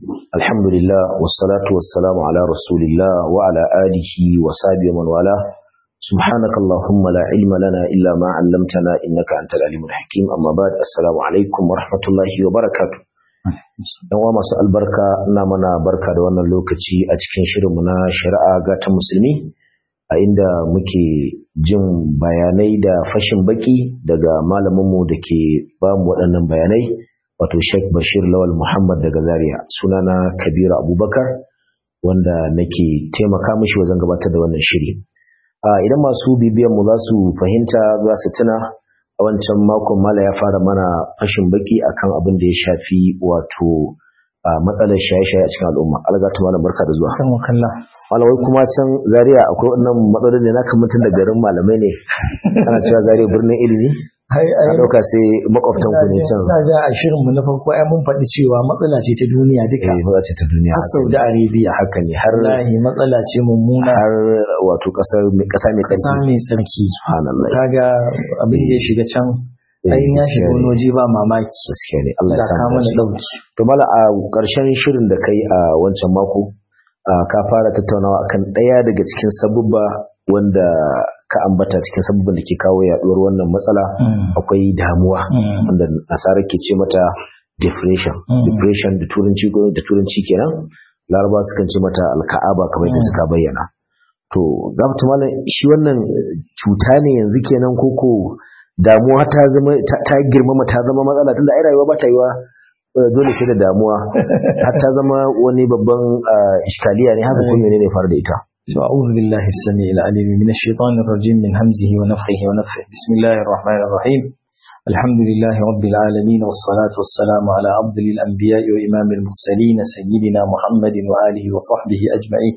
الحمد لله والصلاة والسلام على رسول الله وعلى آله وصحبه ومن والاه سبحانك اللهم لا علم لنا إلا ما علمتنا إنك أنت العليم الحكيم أما بعد السلام عليكم ورحمة الله وبركاته dan uwa masu albarka ina mana barka da wannan lokaci a cikin shirinmu na shari'a ga ta musulmi a inda muke jin bayanai da fashin baki daga malaminmu da ke ba mu waɗannan bayanai wato Sheikh Bashir Lawal Muhammad daga Zaria sunana Kabiru Abubakar wanda nake taimaka mishi wajen gabatar da wannan shiri idan masu bibiyan mu za su fahimta za su tuna a wancan makon mala ya fara mana fashin baki akan abin da ya shafi wato matsalar shaye-shaye a cikin al'umma alga ta malam barka da zuwa kan wakalla malamai kuma can zaria akwai wannan matsalolin da na kan mutum da garin malamai ne ana cewa zaria birnin ilimi ai a ɗauka sai makwabtan ku ne can na ja a shirin mu na farko ai mun faɗi cewa matsala ce ta duniya duka eh matsala ce ta duniya har Saudi Arabia haka ne har wallahi matsala ce mummuna har wato kasar mai kasa mai kasa tsarki mai tsarki subhanallah kaga abin da ya shiga can ai ya shiga wani waje ba mamaki gaskiya ne Allah ya da sa ka mu mana dace. dauki to mala a ƙarshen shirin da kai a wancan mako a, ka fara tattaunawa akan ɗaya daga cikin sabubba wanda ka ambata cikin sabubban da ke kawo yaduwar wannan matsala akwai damuwa Mm. wanda nasara ke ce mata depression Mm. depression da turanci ko da turanci kenan laraba sukan ce mata alka'aba kamar yadda Mm. suka bayyana to gabata malam shi wannan eh, cuta ne yanzu kenan koko damuwa ta zama ta ta girmama ta zama matsala tunda ai rayuwa ba ta yiwa eh, dole sai da damuwa har ta zama wani babban ah, iskaliya ne haka Mm. kuma ne fara da ita أعوذ بالله السميع العليم من الشيطان الرجيم من همزه ونفخه ونفخه بسم الله الرحمن الرحيم الحمد لله رب العالمين والصلاة والسلام على أفضل الأنبياء وإمام المرسلين سيدنا محمد وآله وصحبه أجمعين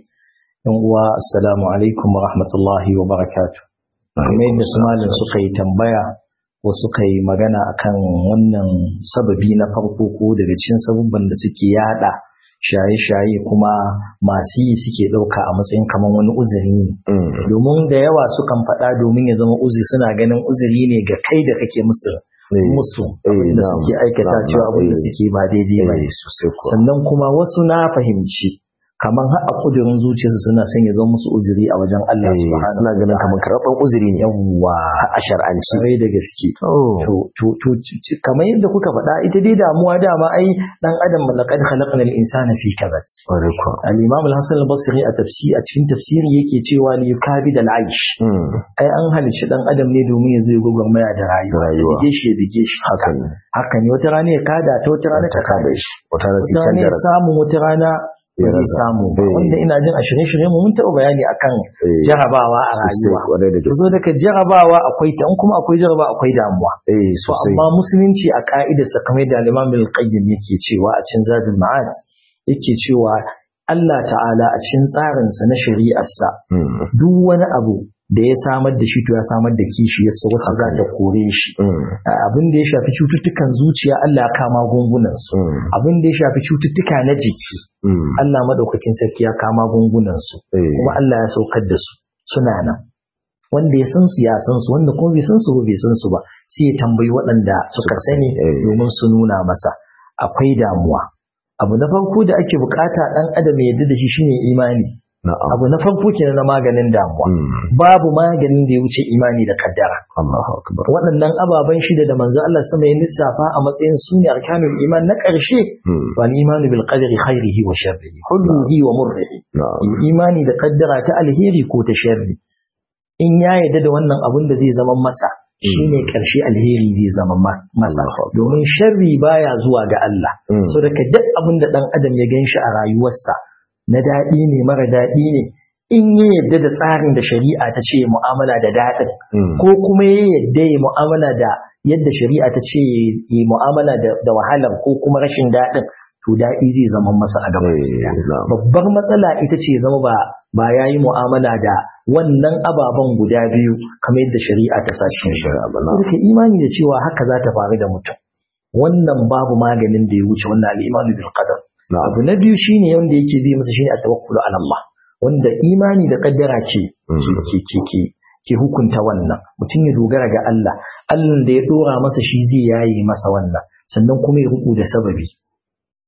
والسلام عليكم ورحمة الله وبركاته kamar yadda su malin suka yi tambaya ko suka yi magana akan wannan sababi na farko ko daga cikin sabubban da suke yada shaye-shaye kuma masu yi suke ɗauka a matsayin kamar wani uzuri ne Mm. domin da yawa sukan faɗa domin ya zama uzuri suna ganin uzuri ne ga kai da kake musu Eh, musu eh, abin da na'am, suke aikata na'am, cewa abin da eh. suke ba daidai ba ne eh, sosai kuwa sannan kuma wasu na fahimci kamar har a kudurin zuciyarsu suna son ya zama musu uzuri a wajen Allah Eh, subhanahu suna ganin kamar karɓar uzuri ne yawwa a shar'anci sarai da gaske Oh. to to to ci- kamar yadda kuka faɗa ita dai damuwa dama ai dan adam laqad khalaqna al-insana fi kabad Ƙwarai kuwa. al-imam al-hasan al-basri a tafsiri a cikin tafsiri yake cewa li yukabid al-aish Mm. ai an halicci dan adam ne domin ya zo ya gwagwarmaya da rayuwa ya Rayuwa. bige shi ya bige shi haka ne haka ne wata rana ya kada ta wata rana ta kada shi wata rana sai wata rana canja ya rasa samu wata rana Ya ba zai rasa. samu ba Eh. wanda ina jin a shirye-shirye mu mun taɓa bayani akan Eh, jarabawa a sosai rayuwa kwarai da zo gaske daga jarabawa akwai ta in kuma akwai jarabawa akwai damuwa eh To sosai amma musulunci a ka'idarsa kamar da Imam al-Qayyim yake cewa a cikin Zadul Ma'ad yake cewa Allah ta'ala a cikin tsarinsa na shari'arsa Mm. duk wani abu da ya samar da shi to ya samar da kishiyarsa wacce za ta kore shi Mm. abin da ya shafi cututtukan zuciya Allah ya kama gungunan su Mm. abin da ya shafi cututtuka na jiki Mm. Allah madaukakin sarki ya kama gungunan su Eh, kuma Allah ya saukar da su suna nan wanda ya san su ya san su wanda kuma bai san su ba bai san su ba sai ya tambayi waɗanda suka Suka sani sani, eh. domin su nuna masa akwai damuwa abu na farko da ake bukata dan adam ya yarda da shi shine imani na'am abu na farko kenan na maganin damuwa Mm. babu maganin da ya wuce imani da kaddara Allahu akbar waɗannan ababen shida da manzo Allah sama ya lissafa a matsayin su ne arkanul iman na ƙarshe Mm. wal imanu bil qadari khairihi wa sharrihi hullihi wa murrihi na'am imani da kaddara ta alheri ko ta sharri in ya yarda da wannan abun da zai zama masa shine karshe alheri zai zama ma- masa Allahu Akbar. domin sharri baya zuwa ga Allah Mm. so daga duk abin da dan adam ya ganshi a rayuwarsa na daɗi ne mara daɗi ne in ya yarda da tsarin da shari'a ta ce mu'amala da daɗin Mm. ko kuma ya yarda ya mu'amala da yadda shari'a ta ce ya mu'amala da da wahalar ko kuma rashin daɗin to daɗi zai zama masa a gaba Eh, na'am babbar matsala ita ce zama ba ba ya yi mu'amala da wannan ababen guda biyu kamar yadda shari'a ta sa cikin shari'a ba sai ka imani da cewa haka za ta faru da mutum wannan babu maganin da ya wuce wannan al'imanu bil qadar na'am abu na biyu shine wanda yake bi masa shine at-tawakkulu ala Allah wanda imani da kaddara ce Mm. ke ke ke ke hukunta wannan mutum ya dogara ga Allah Allah da ya dora masa shi zai yaye masa wannan sannan kuma ya ruku da sababi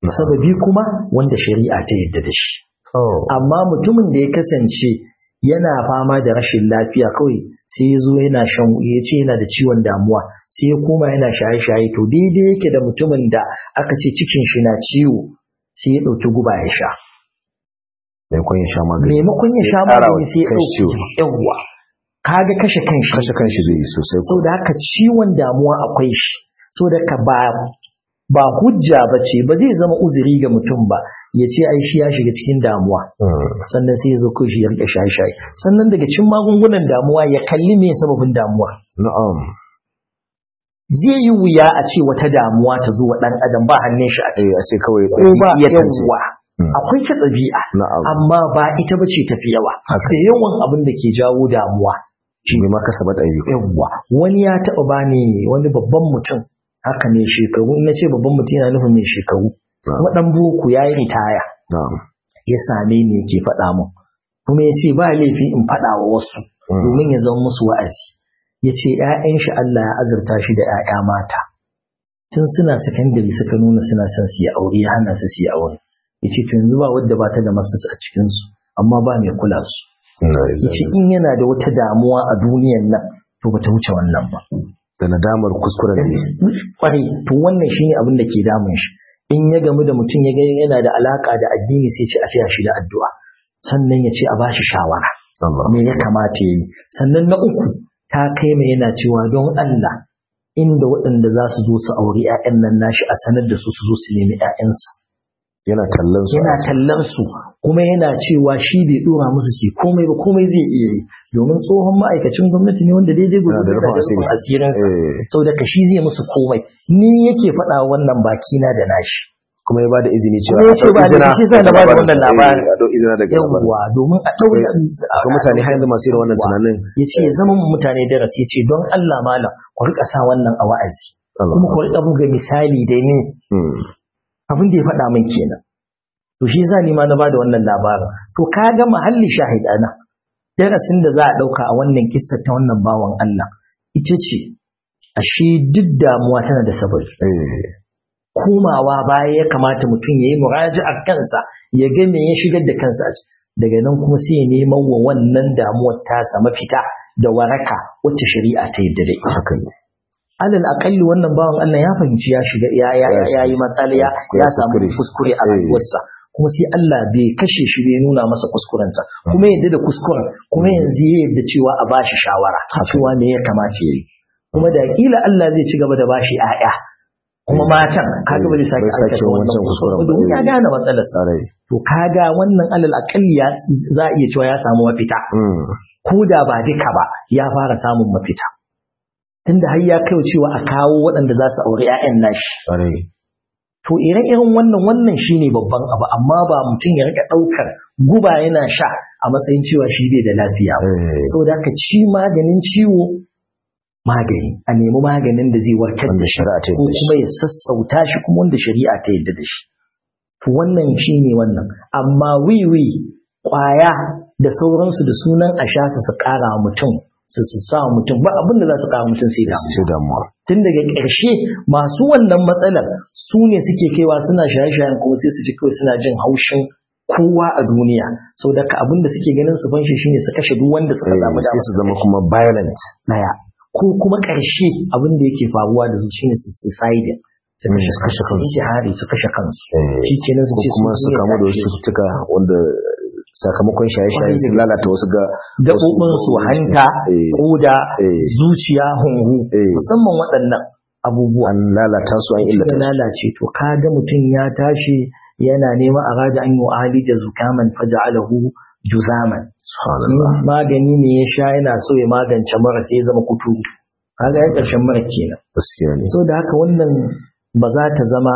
sababi kuma wanda shari'a ta yadda da shi amma mutumin da ya kasance yana fama da rashin lafiya kawai sai ya zo yana shan ya ce yana da ciwon damuwa sai ya koma yana shaye-shaye to daidai yake da mutumin da aka ce cikin shi na ciwo sai ya ɗauki guba ya sha maimakon ya sha magani maimakon ya sha magani sai ya ɗauki yawwa kaga kashe kanshi kashe kanshi zai yi sosai sau da haka ciwon damuwa akwai shi sau da ka ba ba hujja ba ce ba zai zama uzuri ga mutum ba ya ce ai shi ya shiga cikin damuwa sannan sai ya zo kai shi ya rike shaye-shaye sannan daga cikin magungunan damuwa ya kalli me sababin damuwa na'am zai yi wuya a ce wata damuwa ta zo wa dan adam ba hannun shi a eh a ce kawai ko ba ɗabi'iyatan ce. yawa akwai ta ɗabi'a na'am amma ba ita ba ce tafi yawa Haka. da yawan abin da ke jawo damuwa shi ne ma kasabat ayyuka yawwa wani ya taɓa bani wani babban mutum haka ne shekaru in na ce babban mutum yana nufin mai shekaru kuma ɗan boko ya yi ritaya na'am ya same ni yake faɗa min kuma ya ce ba laifi in faɗa wa wasu domin ya zama musu wa'azi ya ce ‘ya'yan shi Allah ya azurta shi da ‘ya'ya mata tun suna sakandare suka nuna suna son su yi aure ya hana su su yi aure ya ce to yanzu ba wadda ba ta da masas a cikinsu amma ba mai kula su ya ce in yana da wata damuwa a duniyan nan to ba ta wuce wannan ba da nadamar kuskuren da ya yi. kwarai to wannan shine abin da ke damun shi in ya gamu da mutum ya ga yana da alaka da addini sai ce a tsaya shi da addu'a sannan ya ce a bashi shawara Allah me ya kamata ya yi sannan na uku ta kai mai yana cewa don Allah inda waɗanda za su zo su auri 'ya'yan nan nashi a sanar da su su zo su nemi 'ya'yansa yana kallon su yana tallar su kuma yana cewa shi bai dora musu shi komai ba komai zai iya yi domin tsohon ma'aikacin gwamnati ne wanda daidai Yana da gudu rufin asiri. asirinsa Eh, sau da kashi zai musu komai ni yake faɗa wannan bakina da nashi kuma ya bada izini cewa Kuma ya ce a ɗau ba da izina shi sa na daga bada labarinsa. wannan labarin. Eh, a ɗau izina daga yawwa labarinsa. domin a ɗaura Akwai mutane har yanzu masu irin wannan tunanin ya ce zama mu mutane darasi ya ce don Allah malam ku rika sa wannan a wa'azi Allah. kuma ku rika buga misali da ni Hmm. abin da ya faɗa min kenan to shi yasa ni ma na bada wannan labarin to ka ga mahalli shahid ana darasin da za a ɗauka a wannan kissa ta wannan bawan Allah ita ce ashe duk damuwa tana da sabari Eh, komawa baya ya kamata mutum ya yi muraji'ar kansa ya ga me ya shigar da kansa a ciki. daga nan kuma sai ya neman wa wannan damuwar tasa mafita da waraka wacce shari'a ta yadda da ita haka ne alal akalli wannan bawan Allah ya fahimci ya shiga ya ya ya, ya yi matsala ya ya samu kuskure. kuskure a Eh. rayuwarsa kuma sai Allah bai kashe shi bai nuna masa kuskurensa kuma yadda da kuskuren kuma yanzu ya yadda cewa a bashi shawara cewa me ya kamata yayi kuma da kila Allah zai ci gaba da bashi 'ya'ya kuma matan kaga ba zai sake Bai sake aikata wannan wancan kuskuren kuskuren ba domin ba. ya gane matsalar sa Sarai. to kaga wannan alal akalli ya za a iya cewa ya samu mafita Hmm. ko da ba duka ba ya fara samun mafita tunda har ya kai cewa a kawo waɗanda za su auri 'ya'yan nashi Sarai. to ire-iren wannan wannan shine babban abu amma ba mutum ya rika ɗaukar guba yana sha a matsayin cewa shi bai da lafiya ba Eh, saboda haka ci maganin ciwo magani a nemi maganin da zai warkar wanda da shi shari'a ta ko yi kuma ya sassauta shi kuma wanda shari'a ta yadda da shi to wannan shine wannan amma wiwi kwaya da sauransu da sunan a sha su su kara wa mutum su su sa wa mutum ba abin da za su kara mutum sai da sai damuwa tun daga ƙarshe masu wannan matsalar su ne suke kaiwa suna shaye-shayen kuma sai su ji kawai suna jin haushin kowa a duniya sau da abin da suke ganin su fanshi shine su kashe duk wanda suka Eh, samu sai dama su zama kuma violent daya ko kuma ƙarshe abin da yake faruwa da su shine su suicide su Mm, kashe su kashe kansu. intihari su kashe kansu Eh, shi kenan su ko ce kuma su ne kamu da wasu kashe cututtuka wanda sakamakon shaye-shaye sun lalata wasu ga gaɓoɓin su hanta Eh, koda eh. zuciya hunhu Eh. musamman waɗannan abubuwa an lalata su an ya illata su lalace to kaga mutum ya tashi yana neman a rada an yi wa alija zukaman faja'alahu juzaman subhanallah magani ne ya sha yana so ya magance mara sai ya zama kuturu kaga ya ƙarshen mara kenan gaskiya ne so da haka wannan ba za ta zama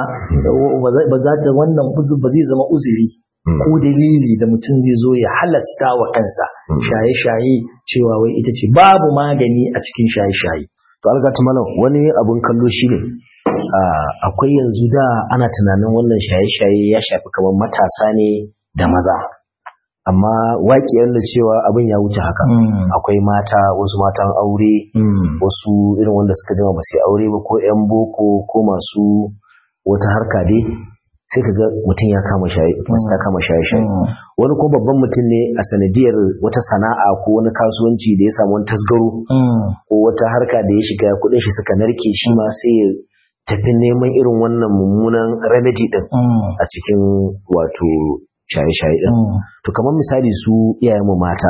ba za ta wannan uzu- ba zai zama uzuri Mm. ko dalili da mutum zai zo ya halasta wa kansa Mm. shaye-shaye cewa wai ita ce babu magani a cikin shaye-shaye to algata malam wani abun kallo shine ah, akwai yanzu da ana tunanin wannan shaye-shaye ya shafi kamar matasa ne da maza amma waƙiyar da cewa abin ya wuce haka akwai mata wasu matan aure wasu irin wanda suka jima ba su yi aure ba ko 'yan boko ko masu wata harka dai sai ka ga mutum ya kama shaye masu ta kama shaye shaye wani kuma babban mutum ne a sanadiyar wata sana'a ko wani kasuwanci da ya samu wani tasgaro ko wata harka da ya shiga kuɗin shi suka narke shi ma sai ya tafi neman irin wannan mummunan remedy din a cikin wato shaye-shaye din to kamar misali su iyayenmu mata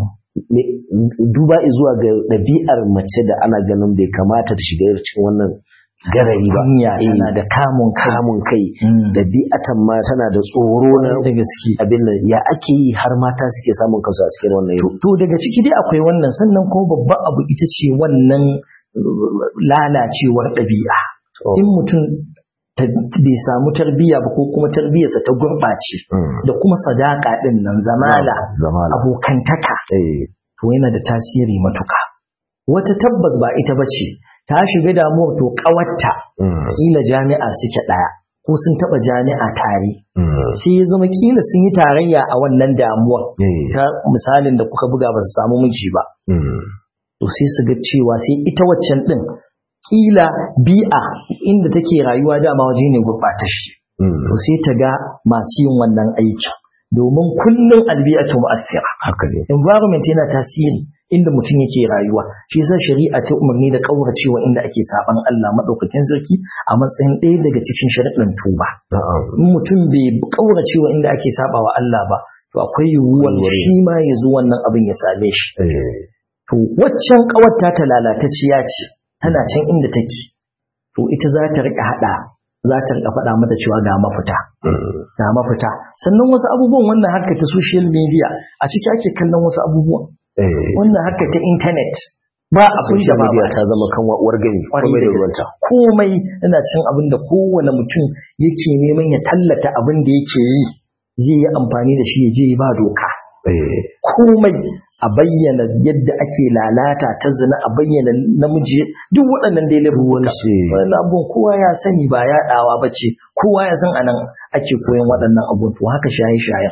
duba zuwa ga ɗabi'ar mace da ana ganin bai kamata ta shiga cikin wannan garari ba Kunya tana da kamun kai. kamun kai ɗabi'atan ma tana da tsoro na da gaske abin nan ya ake yi har mata suke samun kansu a cikin wannan yau to daga ciki dai akwai wannan sannan kuma babban abu ita ce wannan uh, lalacewar ɗabi'a in mutum ta- bai samu tarbiyya ba ko kuma tarbiyyarsa ta gurɓace da kuma sadaka ɗin nan zamala zamala abokantaka eh to yana da tasiri matuka wata tabbas ba ita ba ce ta shiga damuwar to ƙawarta mm, kila jami'a suke ɗaya ko sun taɓa jami'a tare mm, sai ya zama kila sun yi tarayya a wannan damuwar eh, ta misalin da kuka buga ba su samu miji ba mm, to sai su ga cewa sai ita waccan din kila bi'a inda take rayuwa dama waje ne gurɓatashi mm, to sai ta ga masu yin wannan aikin domin kullum albi'atu mu'assira haka ne environment yana tasiri inda mutum yake rayuwa shi yasa shari'a ta umarni da kauracewa inda ake saban Allah madaukakin sarki a matsayin ɗaya daga cikin shari'in tuba na'am in mutum bai kauracewa inda ake sabawa Allah ba to akwai yiwuwar Yiwuwar shi ma ya zo wannan abin ya same shi eh, to waccan kawarta ta lalatacciya ce tana can inda take to ita za ta rika hada za ta rika faɗa mata cewa ga mafita mm, ga mafita sannan wasu abubuwan wannan harka ta social media a ciki ake kallon wasu abubuwan eh, wannan harka ta internet ba abin da social ba media ba ta zama kan uwar gani Kwarai komai da da gaske. ruwanta komai yana cin abin da kowane mutum yake neman ya tallata abin da yake yi zai yi amfani da shi ya je ba doka eh, komai a bayyana yadda ake lalata ta zina a bayyana namiji duk waɗannan dai laifuka ce- wannan abubuwan kowa ya sani ba yaɗawa ba ce kowa ya san anan ake koyon waɗannan abubuwan to haka shaye-shayen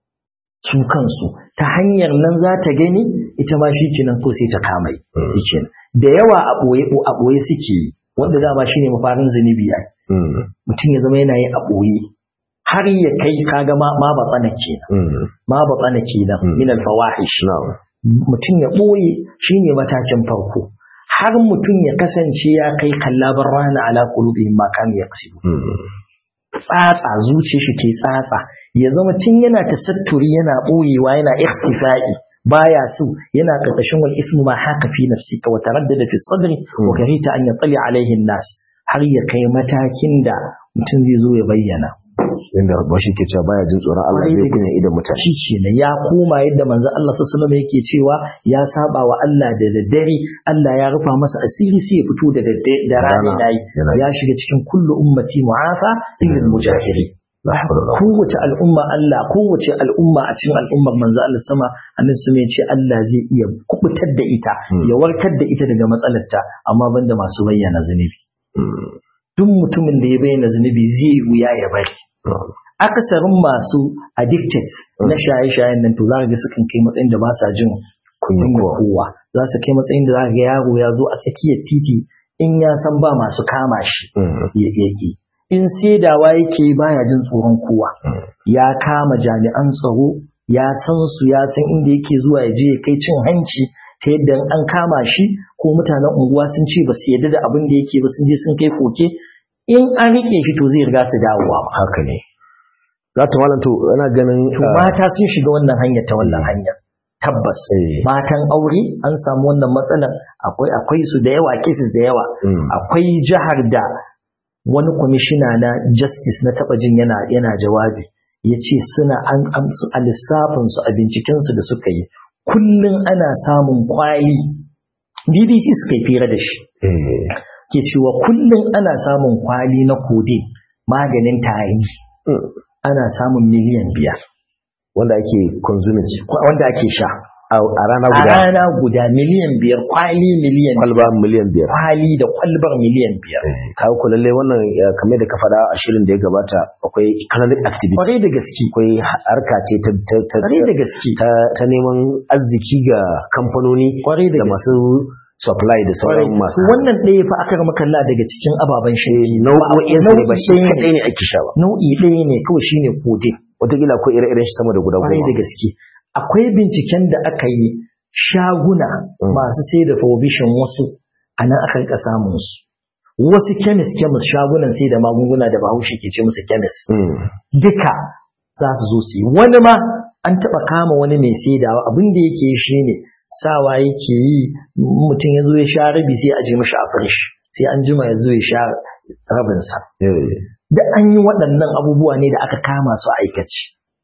su kansu ta hanyar nan za ta gani ita ma shi kenan ko sai ta kamai Mm. shi da yawa a ɓoye a ɓoye suke yi wanda dama shine mafarin zunubi ai mm, mutum ya zama yana yi a ɓoye har ya kai kaga ma ma ba tsana kenan mm, ma ba tsana kenan Mm. min al-fawahish na'am mutum ya ɓoye shine matakin farko har mutum ya kasance ya kai kallabar rana ala qulubihim ma kanu yaksubu mm, tsatsa zuciyar shi ke tsatsa ya zama tun yana tasatturi yana ɓoyewa yana ikhtifa'i baya so yana karkashin wal ismu ma haka fi nafsika wa taraddada fi sadri wa karita an yatali alaihi nas har ya kai matakin da mutum zai zo ya bayyana inda ba shi ke cewa baya jin tsoron Allah Kwarai bai da kunya idan mutane shi kenan ya koma yadda manzo Allah sallallahu alaihi wasallam yake cewa ya saba wa Allah da daddare Allah ya rufa masa asiri sai ya fito da daddare da rana Rana, yayi yana yi. ya shiga cikin kullu ummati mu'afa illa al-mujahiri la hawla wala quwwata kowace al'umma Allah kowace al'umma a cikin al'ummar manzo Allah sama annabi sun ce Allah zai iya kubutar da ita Hmm. ya warkar da ita daga matsalarta amma banda masu bayyana zunubi Mm, duk mutumin da ya bayyana zunubi zai wuya ya bari na'am. akasarin masu addicted na shaye-shayen nan to za ka ga sukan kai matsayin da ba sa jin kunya kunya kowa kowa za su kai matsayin da za ka ga yaro ya zo a tsakiyar titi in ya san ba masu kama shi Mm, ya yake in saidawa yake baya jin tsoron kowa mm, ya kama jami'an tsaro ya san su ya san inda yake zuwa ya je ya kai cin hanci ta yadda in an kama shi ko mutanen unguwa sun ce ba su yarda da abin da yake ba sun je sun kai koke in an rike shi to zai riga su dawowa haka ne za ta malam to ana ganin to ah, mata sun shiga wannan hanyar ta wannan hanyar tabbas eh, matan aure an samu wannan matsalar akwai akwai su da yawa cases da yawa mm, akwai jihar da wani kwamishina na justice na taba jin yana yana jawabi ya ce suna an amsu a lissafinsu a bincikensu da suka yi kullum ana samun kwali bbc suka yi fira da shi eh, ke cewa kullum ana samun kwali na codeine maganin tari mm, ana samun miliyan biyar wanda ake consuming kwa- wanda ake sha a a rana a guda rana guda miliyan biyar kwali miliyan kwalba miliyan biyar kwali da kwalbar miliyan biyar kawo ku lalle wannan eh, kamar da ka faɗa a shirin da ya gabata akwai economic activity kwarai da gaske akwai harka ce ta ta ta, kwarai da gaske ta, ta neman arziki ga kamfanoni kwarai da da gaske masu supply da sauran masu wannan ɗaya fa aka rama kalla daga cikin ababen shi nau'o'in su ne ba shi kadai ne ake sha ba nau'i ɗaya ne kawai shine kodin wataƙila akwai ire-iren shi sama da guda kwarai da goma gaske akwai binciken da aka yi shaguna Mm. masu sai da provision wasu a nan aka rika samun su wasu kemis kemis shagunan sai da magunguna da bahaushe ke ce musu kemis Mm. duka za su zo su yi wani ma an taɓa kama wani mai saidawa abin da yake yi shine sawa yake yi mutum ya zo ya sha rabi sai a je mashi a firish sai an jima ya zo ya sha rabinsa Eh. da an yi waɗannan abubuwa ne da aka kama su a aikace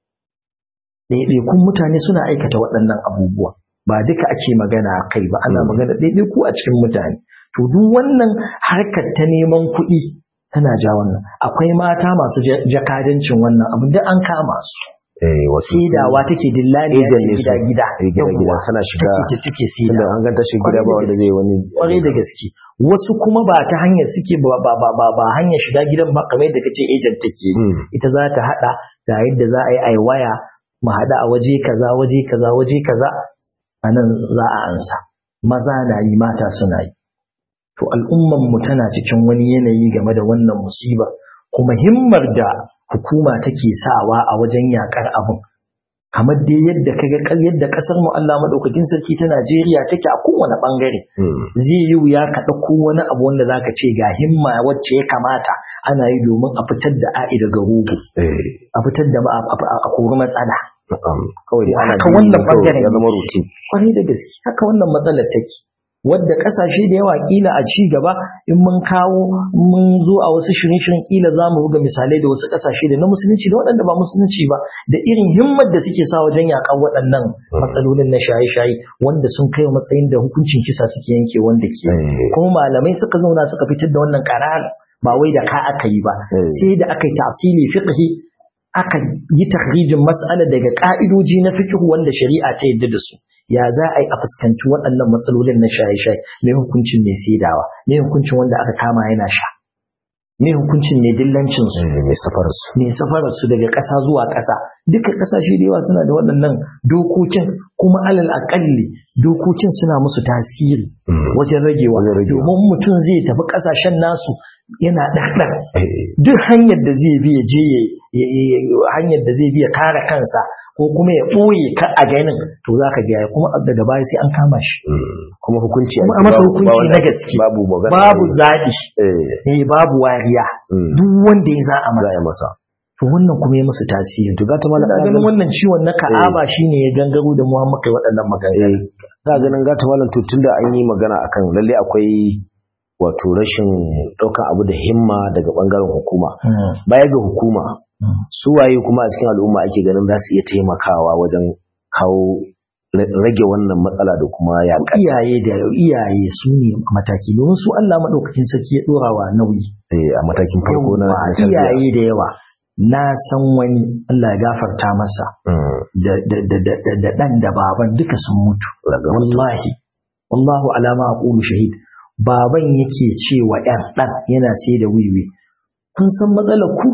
ɗaiɗaikun mutane suna aikata waɗannan abubuwa ba duka ake magana a kai ba ana Mm. magana ɗaiɗaiku a cikin mutane to duk wannan harkar ta neman kuɗi tana ja wannan akwai mata masu ja- jakadancin wannan abin da an kama su Eh, wasu saidawa take dillali Agent ne su. gida gida Eh, gida-gida tana shiga take take tunda saidawa an ganta shi gida ba wanda zai wani kwarai da gaske wasu kuma ba ta hanyar suke ba ba ba ba, ba hanyar shiga gidan ba kamar yadda kace agent take yi Mm. ita za ta hada ga yadda za a yi ai waya mu hada a waje kaza waje kaza waje kaza a nan za a ansa maza na yi mata suna yi to al'umman mu tana cikin wani yanayi game da wannan musiba kuma himmar da hukuma take sawa a wajen yakar abun kamar dai yadda kaga kal yadda kasar mu Allah madaukakin sarki ta Najeriya take a kowane bangare Mm. zai yi wuya ka ɗauko wani abu wanda zaka ce ga himma wacce ya kamata ana yi domin a fitar da a'i daga rogo Eh. a fitar da ma- a a- a kori matsala Na'am. kawai dai ana Haka bi wannan ne kawai, bangaren ya zama ne. routine kwarai da gaske haka wannan matsalar take wadda kasashe da yawa kila a ci gaba in mun kawo mun zo a wasu shirin-shirin kila za mu buga misalai da wasu kasashe da na musulunci da waɗanda ba musulunci ba da irin himmar da suke sa wajen yakan waɗannan matsalolin na shaye-shaye wanda sun kai wa matsayin da hukuncin kisa suke yanke wanda ke Eh. kuma malamai suka zauna suka fitar da wannan karar ba wai da ka aka yi ba Eh. sai da aka yi tasiri fiqhi aka yi tahrijin mas'ala daga ka'idoji na fiqh wanda shari'a ta yadda da su ya za a yi a fuskanci waɗannan matsalolin na shaye-shaye me hukuncin mai saidawa me hukuncin wanda aka kama yana sha me hukuncin mai dillancin su Eh, mai safar su mai safarar su daga ƙasa zuwa ƙasa duka ƙasashe da yawa suna da waɗannan dokokin kuma alal aƙalli dokokin suna musu tasiri Mm. wajen ragewa Wajen ragewa. domin mutum zai tafi ƙasashen nasu yana ɗaɗɗar Eh. duk hanyar da zai bi ya je ya- ya- ya- ya- hanyar da zai bi ya kare kansa ko kuma ya ɓoye ka a ganin to za ka gaya kuma daga baya sai an kama shi Mm. kuma hukunci Kuma ake a masa babu- hukunci ba wanda- na gaske. babu magana babu zaɓi eh eh babu wariya mm. duk wanda ya za a za a masa yi masa to wannan kuma ya musu tasiri to ga ta malam Ina ganin wannan ciwon na ka'aba shine ya gangaro da mu muka yi waɗannan maganganu. za ganin gata malam to tunda an yi magana akan lalle akwai wato rashin ɗaukan abu da himma daga ɓangaren hukuma baya ga hukuma su waye kuma a cikin al'umma ake ganin za su iya taimakawa wajen kawo ra- rage wannan matsala da kuma yaƙa Iyaye da iyaye su ne mataki domin su Allah maɗaukakin sarki ya ɗora wa nauyi. eh, a matakin farko na Yawwa, na tarbiyya. iyaye da yawa na san wani Allah ya gafarta masa Mm, da da da da da da ɗan da baban duka sun mutu. daga Wallahi wallahu alama aqulu shahid baban yake cewa ɗan ɗan yana sai da wiwi kun san matsalar ku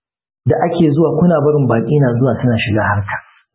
da ake zuwa kuna barin baƙi na zuwa suna shiga harka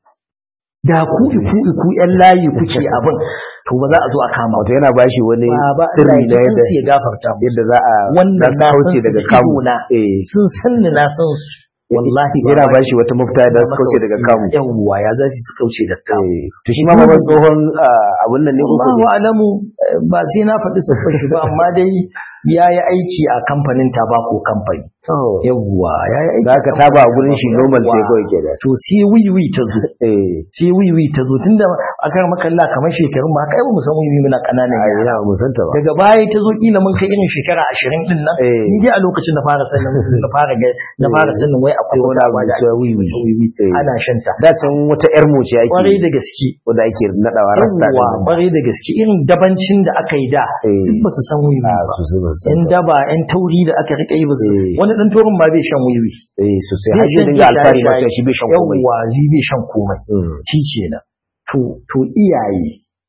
da ku iku iku ƴan layi kuke abin to ba za a zo a kama wato yana bashi wani ba sirri Allah na ya yadda ji ya gafarta musu yadda za a wannan za su na kauce san su daga da kamu idona. eh sun san ni na san su wallahi yana ba bashi wata mafita da su kauce daga kamu yawwa ya za su kauce daga kamu Eh, to shi ma ba tsohon ah, abun nan ne ko Allahu alamu eh, ba sai na faɗi siffar shi ba amma dai ya yi aiki a kamfanin tabako kamfani to yawwa ya yi aiki da aka taba a gurin shi normal ce Yawwa. kawai ke da to sai wiwi ta zo eh sai wiwi ta zo tunda a kan makalla kamar shekarun ma kai ba mu san wiwi muna ƙananan ai yara ina musanta ba daga baya ta zo kila mun kai irin shekara ashirin din nan Eh. ni dai a lokacin na fara sanin na fara ga na fara sanin wai akwai Wani wani abu abu da cewa ake wiwi. cewa wiwi Eh. ana shanta da can wata yar mu ce ake kwarai da gaske wanda ake nadawa rasta yawwa din kwarai da gaske irin dabancin da aka yi da Eh. duk ba su san wiwi a ba sosai ba su yan daba yan tauri da aka rika yi ba su Eh. wani dan taurin ma bai shan wiwi eh sosai Bai har zai shan dinga alfahari shaye-shaye. ma cewa shi bai shan komai yawwa shi bai shan komai Mm. shi kenan to to iyaye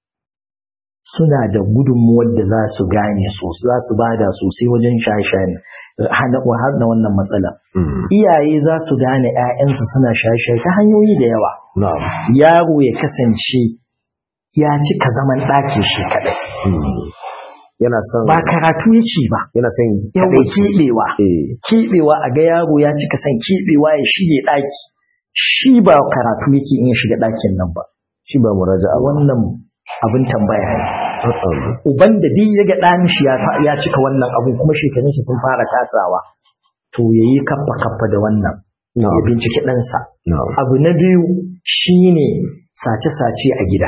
suna da gudunmuwar da za su gane so za su bada sosai wajen shaye-shayen hana hana wannan matsala Mm. iyaye za su gane 'ya'yansu suna shaye-shaye ta hanyoyi da yawa na'am yaro ya kasance ya cika zaman ɗakin shi kaɗai Mm. yana son ba karatu yake ba yana son yawa kadaici keɓewa eh keɓewa a ga yaro ya cika son keɓewa ya shige ɗaki shi ba karatu yake in ya shiga ɗakin nan ba shi ba muraja'a a ba wannan abin tambaya ne Uh-uh. uban da duk ya ga ɗan shi ya fa- ya cika wannan abun kuma shekarun shi sun fara tasawa to ya yi kaffa kaffa da wannan ya na'am binciki ɗansa na'am abu na biyu shine sace-sace a gida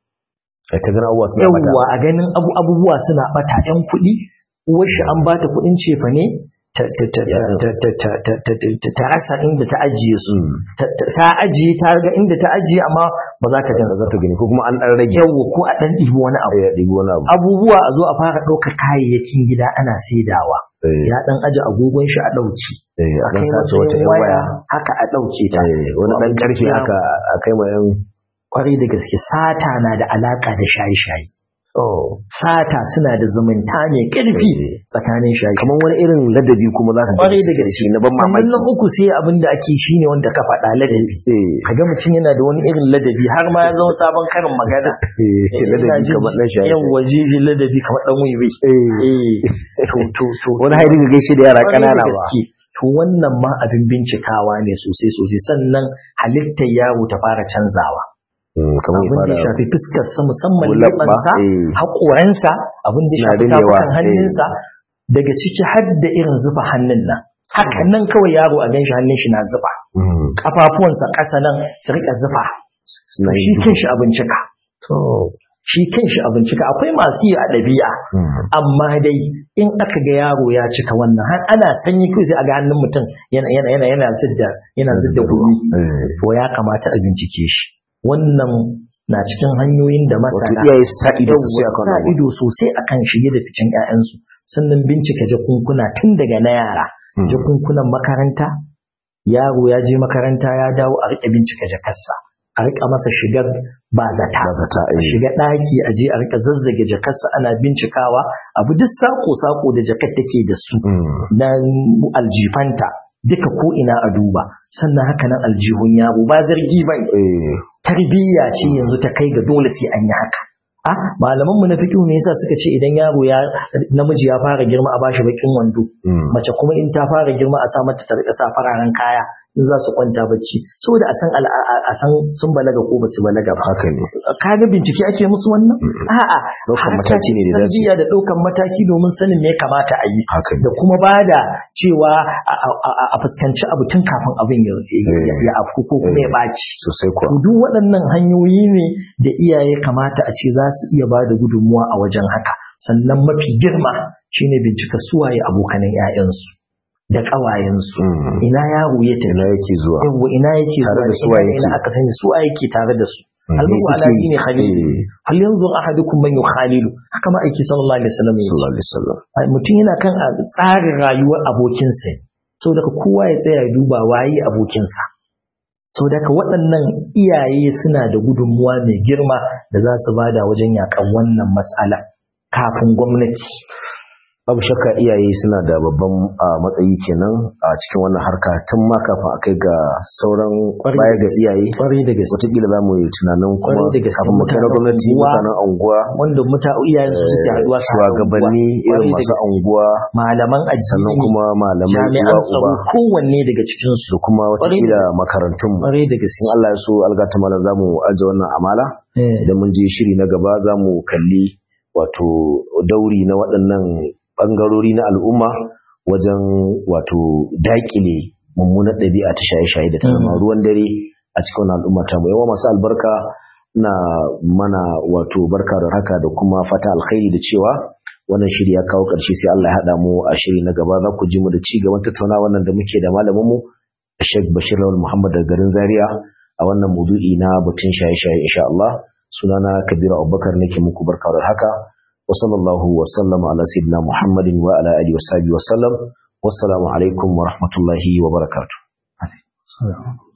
ai ta gana abuwa suna mata yawwa a ganin abu abubuwa suna bata yan kuɗi uwar shi an bata kuɗin cefa ne ta ta ta Ya. ta ta ta ta ta ta ta rasa inda ta ajiye su Mm. ta ta- ta ajiye ta ga inda ta ajiye amma ba za ta ba gansa za ta gani ko kuma an dan rage yawwa ko a ɗan ɗibi wani abu ya ɗibi wani abu abubuwa a zo a fara ɗaukar kayayyakin gida ana saidawa eh ya ɗan aje agogon shi a ɗauki eh a a dan kai sace wata matsayin yan waya haka a ɗauke ta eh wani dan karfi haka a kai ma yan kwarai da gaske sata na da alaka da shaye-shaye oh sata suna da zumunta mai ƙarfi tsakanin shaye kamar wani irin ladabi kuma za ka kwarai da suke gaske shi na ban sannan mamaki na uku sai abin da ake shi ne wanda ka faɗa ladabi eh kaga mutum yana da wani irin ladabi har ma ya zama sabon karin magana eh ce ladabi kamar dan shaye yan waje ladabi kamar dan wiwi eh eh to to to wani haidi ga gaishe da yara Kwarai da kanana ba gaske. To wannan ma abin bincikawa ne sosai sosai sannan halittar yaro ta fara canzawa. Mm, kamar ya Abin da ya fara shafi fuskarsa musamman Ko labba, leɓansa, eh. haƙoransa, abin da ya Suna shafi rinewa, tafukan eh. hannunsa, daga ciki har da irin zuba hannun nan. Haka nan kawai yaro a ganshi hannun shi na zuba. Mm, Ƙafafuwansa ƙasa nan su riƙa zuba. suna Shi yin kanshi a bincika. to Shi kanshi a bincika. Akwai masu yi a ɗabi'a. mm, amma dai in aka ga yaro ya cika wannan har ana sanyi kai sai a ga hannun mutum yana yana yana yana zidda yana zidda gumi eh. to ya kamata a bincike shi wannan na cikin hanyoyin da wato masana iyaye su sa ido sosai Yawwa, akan sa abu ido sosai akan shige da ficen ƴaƴansu sannan bincika jakunkuna tun daga na yara Mm. jakunkunan makaranta yaro ya je makaranta ya dawo a riƙe bincika jakarsa a riƙa masa shigar ba zata ba zata a eh. shiga ɗaki a je a rika zazzage jakarsa ana bincikawa abu duk sako-sako da jakar take da su Mm, na aljifanta duka ko ina a duba sannan haka nan aljihun yaro ba zargi ba ne. eh. tarbiyya ce yanzu ta kai ga dole sai an yi haka a malaman mu na fiqh ne yasa suka ce idan yaro ya namiji ya fara girma a bashi bakin wando Mm. mace kuma in ta fara girma a sa mata ta rika sa fararen kaya in za su kwanta bacci saboda a san al'a- a san sun balaga ko ba su balaga ba haka ne kaga bincike ake musu wannan a'a Ɗaukan harka mataki ne da ce dace. tarbiyya da ɗaukan mataki domin sanin me ya kamata a yi haka ne da kuma bada cewa a- a a- a fuskanci abu tun kafin abin ya ya- ya afku ko kuma ya ɓaci sosai kuwa to duk waɗannan hanyoyi ne da iyaye kamata a ce za su iya bada gudunmuwa a wajen haka sannan mafi girma shine bincika suwaye abokanan 'ya'yansu da ƙawayensu Mm. ina yaro ya tafi ina yake zuwa yawwa ina yake Tare zuwa da ina- suwa yake. ina aka sani suwa yake tare da su Mm, almuhu me ala suke yi? dini khalili Eh, hal yanzu ahadukum man yukhalilu haka ma aiki sallallahu alaihi wasallam ya ce sallallahu alaihi wasallam Ai, mutum yana kan a tsarin rayuwar abokinsa saboda ka kowa ya tsaya ya duba waye abokinsa saboda ka waɗannan iyaye suna da gudunmuwa mai girma da za su bada wajen yakan wannan matsala kafin gwamnati babu shakka iyaye suna da babban a, matsayi kenan a cikin wannan harka tun ma kafin a kai ga sauran Kwarai baya da ga iyaye kwarai da gaske wataƙila za mu yi tunanin kuma Kwarai da gaske. kafin mu kai na Mutanen gwamnati unguwa, mutanen anguwa wanda muta iyayen su suke haɗuwa su haɗa shugabanni unguwa. irin Kwarai da masu gaske. anguwa malaman addini sannan kuma malamai jami'an uwa tsaro uba kowanne daga cikin su da kuma Kwarai da wataƙila gaske. makarantunmu kwarai da gaske in Allah ya so algata malam za mu aje wannan amala Eh, idan mun je shiri na gaba za mu kalli wato dauri na waɗannan ɓangarori na al'umma wajen wato daƙile mummunar ɗabi'a ta shaye-shaye da ta zama Mm. ruwan dare a cikin wannan al'umma ta mu yawa masu albarka na mana wato barka da haka da kuma fata alkhairi da cewa wannan shiri ya kawo ƙarshe sai Allah ya haɗa mu a shiri na gaba za ku ji mu da ci gaban tattauna wannan da muke da malamin mu Sheikh Bashir Lawal Muhammad daga garin Zaria a wannan maudu'i na batun shaye-shaye insha Allah sunana Kabiru Abubakar nake muku barka da haka wa sallallahu wa sallama ala sayyidina Muhammadin wa ala alihi wa sahbihi wa sallam wassalamu alaikum wa rahmatullahi wa barakatuh so-